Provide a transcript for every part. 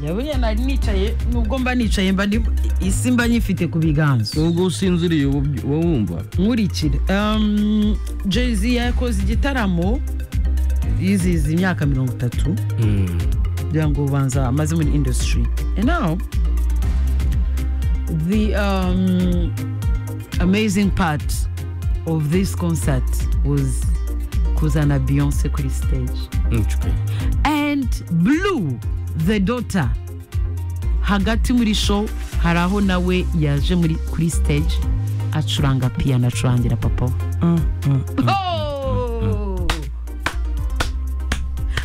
yabuye nari nicaye nubwo mba nicaye mba ndi- isi mba nyifite ku biganza ubwo usinziriye uba uba wumva nkurikire Um, jay z yakoze igitaramo yizihiza imyaka mirongo itatu kugira ngo ubanza amaze muri industry and now the um, amazing part of this concert was kuzana beyonce kuri stage and blue the daughter hagati muri show hari aho nawe yaje muri kuri stage acuranga piyano acurangira papa we. Oh!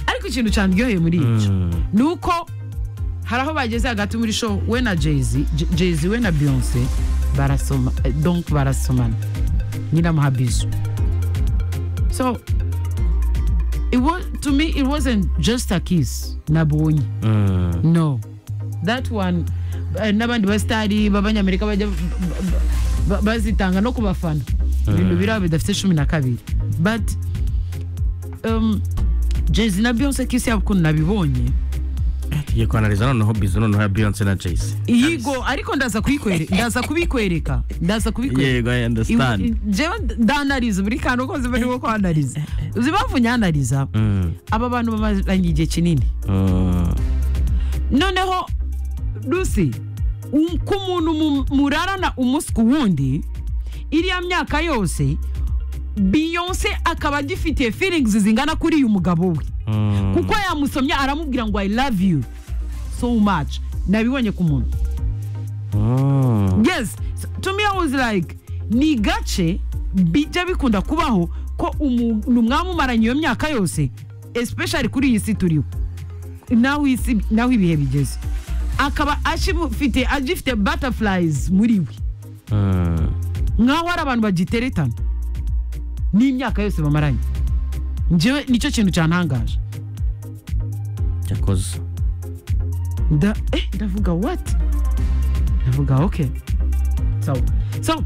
ariko ikintu cyandyoheye muri ibyo ni uko hari aho bageze hagati muri show we na jayz J- jayz we na beyonce barasoma eh, donc barasomana nyiramuha bizu so it was, to me it wasn't just a kiss nabonye no that one eh, n'abandi basitari b'abanyamerika bajya b- b- b- bazitanga no ku bafana ibintu biri aho bidafite cumi na kabiri but um, jayz na beyonce kiss yabo ukuntu nabibonye tugiye kwanariza noneho bizu noneho ya beyonce na jayce yigo ariko ndaza kuyikwereka ndaza kubikwereka ndaza kubikwereka yego i Iwe- understand jewe ndanariza buri kantu kose bari ko kwanariza uzi impamvu nyanariza Mm, aba bantu bamaranye igihe kinini mm, noneho rusi um- ku muntu mu- murarana umunsi ku wundi iriya myaka yose beyonce akaba agifitiye feelings zingana kuri uyu mugabo we mm. kuko yamusomye aramubwira ngo i love you so much nabibonye ku muntu Mm. yes So, to me i was like ni gace bijya bikunda kubaho ko umuntu mwamumaranye iyo myaka yose especially kuri iyi si turiho naho isi naho ibihe bigeze akaba akimufite agifite butterflies muri we Mm. nkaho hari abantu bagiteretana n'imyaka yose bamaranye njyewe nicyo kintu cyantangaje cyakoze nda eh ndavuga what ndavuga okay so so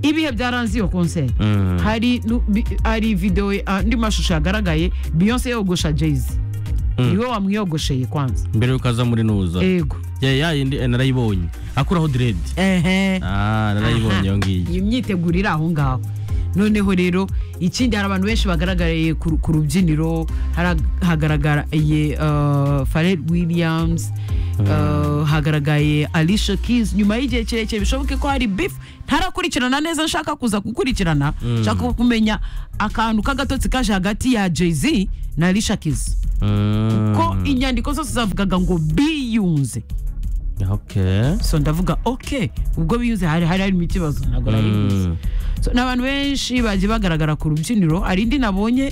ibihe byaranze iyo concert Mm. hari nu- bi- hari video ye- andi mashusho yagaragaye Beyonce yogosha Jay-Z Mm. niwe wamwiyogosheye kwanza mbere yuko aza muri nuza ego ya ya yindi eh, narayibonye akuraho dread ehe ah narayibonye iyo ngiyo iyi myiteguro iri aho ngaho noneho rero ikindi hari abantu benshi bagaragariye ku ku rubyiniro Hara- hagaragariye uh, Pharrell Williams uh, hagaragaye Alicia Keys nyuma y'igihe kirekire bishoboke ko hari beef ntarakurikirana neza nshaka kuza gukurikirana nshaka kumenya akantu k'agatotsi kaje hagati ya Jay-Z na Alicia Keys Mm. ko inyandiko zose zavugaga ngo biyunze okay so ndavuga ok ubwo biyunze hari hari harimo ikibazo ntabwo nari mbizi Mm. so ni abantu benshi bagiye bagaragara ku rubyiniro hari indi nabonye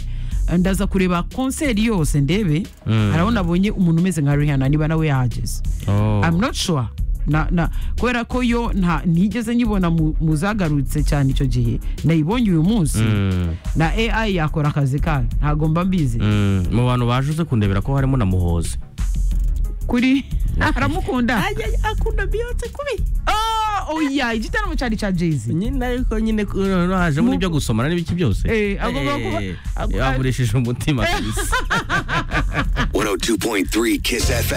eh, ndaza kureba konseri yose ndebe Mm. hari aho nabonye umuntu umeze nka rihana niba nawe yahageze Oh. I'm not sure na, na, kubera ko yo nta ntigeze nyibona mu, mu zagarutse cyane icyo gihe nayibonye uyu munsi Mm. na ai yakora akazi kayo ntabwo mba mbizi Mm. mu bantu baje uze kundebera ko harimo na muhozi kuri aramukunda akunda beyonce kubi oya igitaramo cyari cya jayz nyine ariko nyine hajemo n'ibyo gusomana n'ibiki byose Eh, agomba kuba- Eh, agu- yavurishije umutima kabisa 102.3 Kiss FM.